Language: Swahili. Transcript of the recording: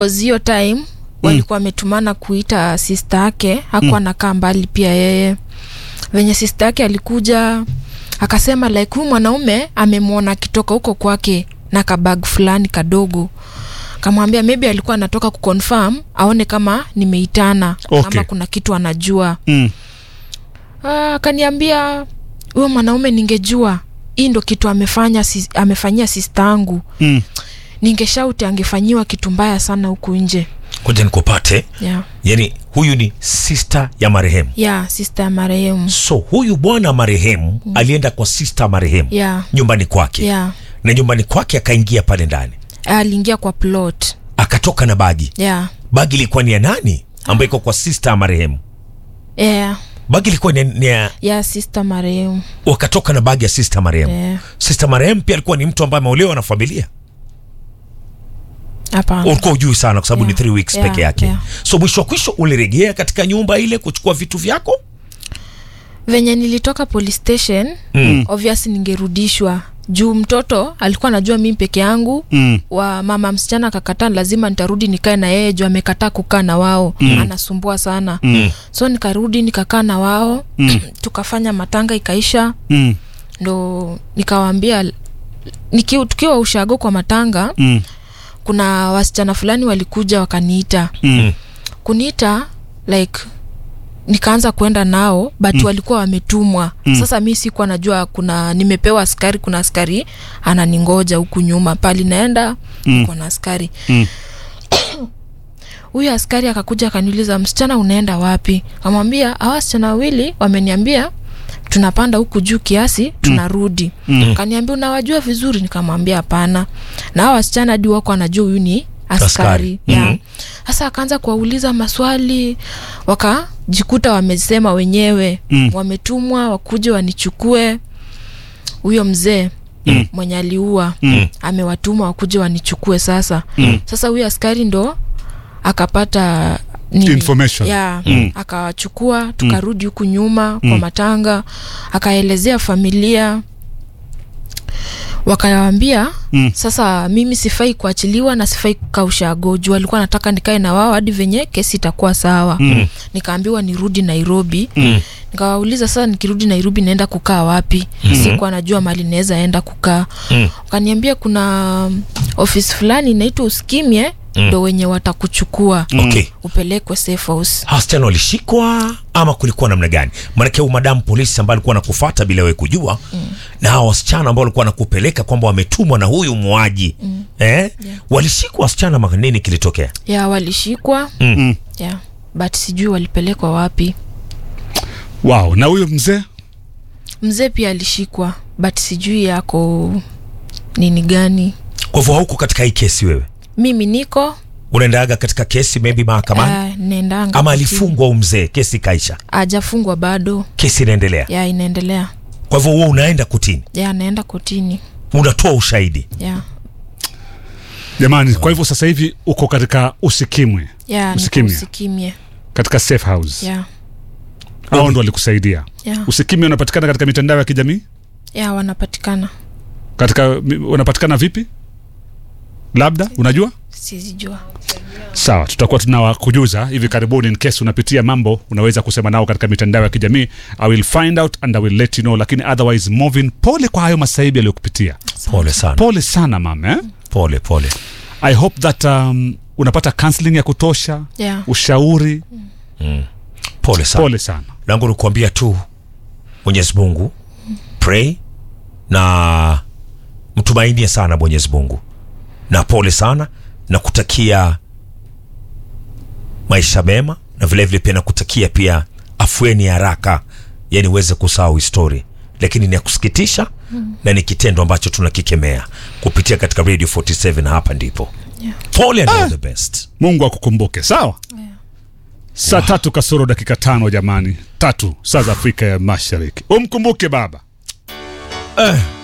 Cause hiyo time walikuwa wametumana kuita sista yake hakuwa nakaa mbali pia yeye venye sista yake alikuja akasema like huyu mwanaume amemwona akitoka huko kwake na kabag fulani kadogo kamwambia maybe alikuwa anatoka kuconfirm aone kama nimeitana Okay. ama kuna kitu anajua Mm. Ah, akaniambia huyo mwanaume ningejua hii ndo kitu amefanya sis, amefanyia sista yangu Mm. ningeshauti angefanyiwa kitu mbaya sana huku nje ngoja nikupate yeah. yani huyu ni sister ya marehemu yeah, sista ya marehemu so huyu bwana marehemu alienda kwa sister marehemu yeah. nyumbani kwake yeah. na nyumbani kwake akaingia pale ndani aliingia kwa plot akatoka na bagi yeah. bagi ilikuwa ni ya nani ambayo iko kwa sister ya marehemu yeah. bagi ilikuwa ni, ni ya yeah, sista marehemu wakatoka na bagi ya sister marehemu yeah. sister marehemu pia alikuwa ni mtu ambaye ameolewa na familia hapana ulikuwa ujui sana kwa sababu Yeah. ni three weeks Yeah, peke yake yeah. so mwisho wa kwisho ulirejea katika nyumba ile kuchukua vitu vyako venye nilitoka police station Mm. obvious ningerudishwa juu mtoto alikuwa anajua mimi peke yangu Mm. wa mama msichana akakataa lazima nitarudi nikae na yeye juu amekataa kukaa na wao mm. anasumbua sana Mm. so nikarudi nikakaa na wao Mm. tukafanya matanga ikaisha Mm. ndo nikawaambia niki, tukiwa ushago kwa matanga Mm. kuna wasichana fulani walikuja wakaniita Mm. kuniita like nikaanza kwenda nao but mm. walikuwa wametumwa mm. sasa mi sikuwa najua kuna nimepewa askari kuna askari ananingoja huku nyuma pali naenda mm. na askari Mm. huyu askari akakuja akaniuliza msichana unaenda wapi kamwambia awa wasichana wawili wameniambia tunapanda huku juu kiasi tunarudi mm. kaniambia unawajua vizuri nikamwambia hapana na hawa wasichana hadi wako anajua huyu ni askari, Askari. Yeah. Mhm. sasa akaanza kuwauliza maswali wakajikuta wamesema wenyewe Mm. wametumwa wakuje wanichukue huyo mzee mm. mwenye aliua Mm. amewatuma wakuje wanichukue sasa mm. sasa huyo askari ndo akapata nini? Information. yeah, Mm. akawachukua tukarudi huku nyuma kwa matanga akaelezea familia wakawambia Mm. sasa mimi sifai kuachiliwa na sifai kukaa ushago juu alikuwa nataka nikae na wao hadi venye kesi itakuwa sawa Mm. nikaambiwa nirudi nairobi Mm. nikawauliza sasa nikirudi nairobi naenda kukaa wapi mm-hmm. sikuwa najua mali naweza enda kukaa Mm. wakaniambia kuna um, ofisi fulani inaitwa uskimye ndo wenye watakuchukua okay upelekwe safe house hawa wasichana walishikwa ama kulikuwa namna gani maanake huyu madamu polisi ambaye alikuwa nakufata bila wewe kujua mm. na hawa wasichana ambao walikuwa nakupeleka kwamba wametumwa na huyu muaji mm. eh? walishikwa wasichana ma nini kilitokea ya walishikwa Mm. ya but sijui walipelekwa wapi wow na huyo mzee mzee pia alishikwa but sijui yako nini gani kwa hivyo hauko katika hii kesi wewe mimi niko unaendaga katika kesi maybe mahakamani uh, naendanga ama kotini. alifungwa huyu mzee kesi ikaisha ajafungwa bado kesi inaendelea ya inaendelea kwa hivyo huo unaenda kotini ya naenda kotini unatoa ushahidi ya jamani kwa hivyo sasa hivi uko katika usikimwe ya niko Usikimye. usikimye katika safe house ya hao ndo walikusaidia ya usikimwe unapatikana katika mitandao ya kijamii ya wanapatikana katika mi- unapatikana vipi labda unajua sizijua sawa tutakuwa tunawakujuza hivi karibuni in case unapitia mambo unaweza kusema nao katika mitandao ya kijamii i will find out and i will let you know lakini otherwise moving pole kwa hayo masaibi aliyokupitia pole sana pole sana mama eh? pole pole i hope that um, unapata counseling ya kutosha ya ushauri pole sana pole sana langu ni kuambia tu mwenyezi mungu pray na mtumainie sana mwenyezi mungu na pole sana na kutakia maisha mema na vilevile pia nakutakia pia afueni ya haraka yani uweze kusahau histori lakini ni ya kusikitisha mm. na ni kitendo ambacho tunakikemea kupitia katika radio 47 hapa ndipo Yeah. pole and all the best mungu akukumbuke sawa saa tatu kasoro dakika tano jamani tatu saa za afrika ya mashariki umkumbuke baba eh.